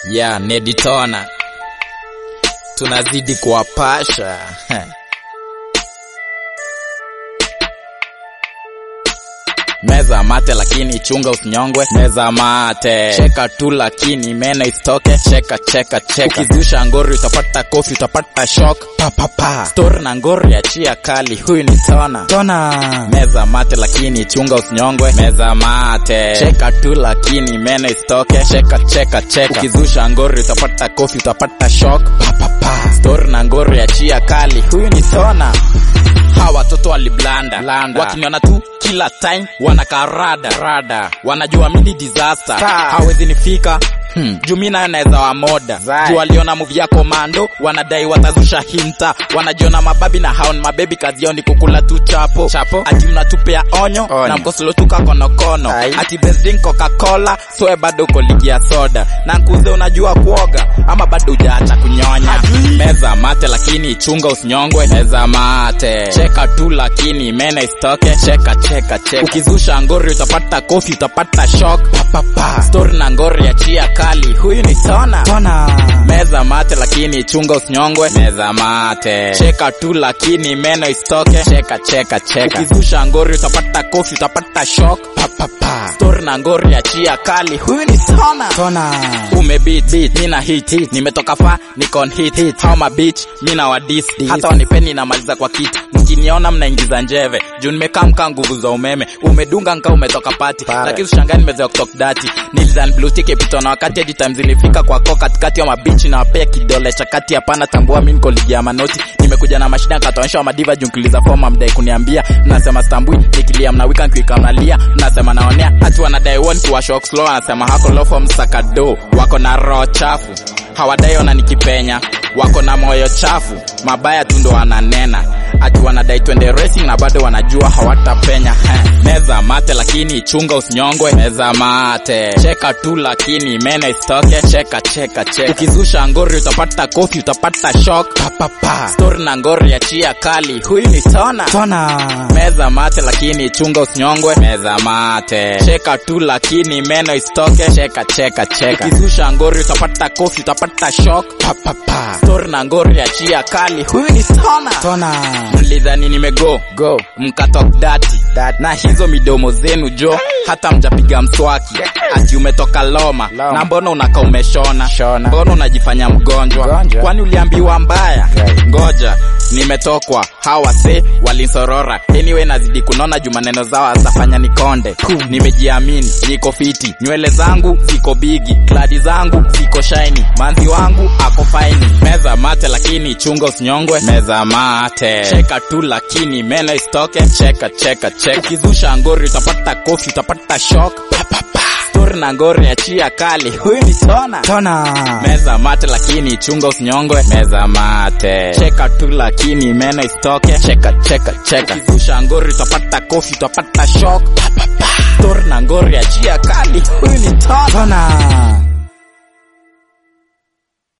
ya Neditona, tunazidi kuwapasha Meza mate lakini chunga usinyongwe. Meza mate, cheka tu lakini meno isitoke. Cheka cheka cheka, ukizusha ngori utapata kofi, utapata shock. Pa pa pa, story na ngori achia kali, huyu ni Tona. Tona. Meza mate lakini chunga usinyongwe. Meza mate, cheka tu lakini meno isitoke. Cheka cheka cheka, ukizusha ngori utapata kofi, utapata shock. Pa pa pa, story na ngori achia kali, huyu ni Tona. Hawa watoto waliblanda Blanda. wakiniona tu kila time wanakaa rada rada, wanajua mimi disaster, Ta. hawezi nifika Hmm. juu mi nayo naweza wamoda Zai. juu waliona movie ya komando wanadai watazusha hinta wanajiona mababi na hao ni mabebi kazi yao ni kukula tu chapo, Chapo. ati mnatupea onyo, Onyo. na mkosolo tu kakonokono Ai. ati besdin coca-cola soe bado uko ligi ya soda na nkuze unajua kuoga ama bado hujaacha kunyonya meza mate lakini chunga usinyongwe meza mate cheka tu lakini meno isitoke cheka cheka cheka ukizusha ngori utapata kofi utapata shock pa, pa, pa. story na ngori achia kali huyu ni tona Tona. meza mate lakini chunga usinyongwe meza mate cheka tu lakini meno isitoke cheka cheka cheka ukizusha ngori utapata kofi utapata shock pa, pa, pa. story na ngori achia kali huyu ni tona Tona. umebit beat mina hit hit nimetoka fa niko on hit hit how my bitch mina wa dis hata wanipeni namaliza kwa kit mkiniona mnaingiza njeve juu nimekaa mkaa nguvu za umeme umedunga nka umetoka pati Pale. lakini ushangani nimezoea kutok dati nilizan blue tick ipito na wakati hadi time zilifika kwa ko katikati ya mabichi na wapea kidole cha kati hapana tambua mi niko ligi ya manoti nimekuja na mashida nkataonyesha wa madiva juu nkiliza foma mdai kuniambia mnasema stambui nikilia mnawika nkiwika mnalia mnasema naonea hati wanadai won kuwa shock slow anasema hako lofo msakado wako na roho chafu hawadai ona nikipenya wako na moyo chafu mabaya tu ndo wananena ati wanadai twende racing na bado wanajua hawatapenya Heh. meza mate lakini chunga usinyongwe meza mate cheka tu lakini meno isitoke cheka cheka cheka ukizusha ngori utapata kofi utapata shock pa, pa, pa. story na ngori achia kali huyu ni tona Tona. meza mate lakini chunga usinyongwe meza mate cheka tu lakini meno isitoke cheka cheka cheka ukizusha ngori utapata kofi utapata shock pa, pa, pa. story na ngori achia kali huyu ni tona Tona. mlidhani nimego Go. mkatok dati Dat. na hizo midomo zenu jo hata mjapiga mswaki ati umetoka loma, Loma. na mbona unaka umeshona Shona. mbona unajifanya mgonjwa Mgonjwa. kwani uliambiwa mbaya Right. ngoja nimetokwa hawa se walinsorora anyway nazidi kunona juu maneno zao azafanya nikonde nimejiamini niko fiti nywele zangu ziko bigi kladi zangu ziko shaini manzi wangu ako faini meza mate lakini chunga usinyongwe meza mate cheka tu lakini meno isitoke cheka cheka cheka ukizusha ngori utapata kofi utapata shock pa, pa, pa. story na ngori achia kali huyu ni tona Tona. meza mate lakini chunga usinyongwe meza mate cheka tu lakini meno isitoke cheka cheka cheka ukizusha ngori utapata kofi utapata shock pa, pa, pa. story na ngori achia kali huyu ni tona Tona.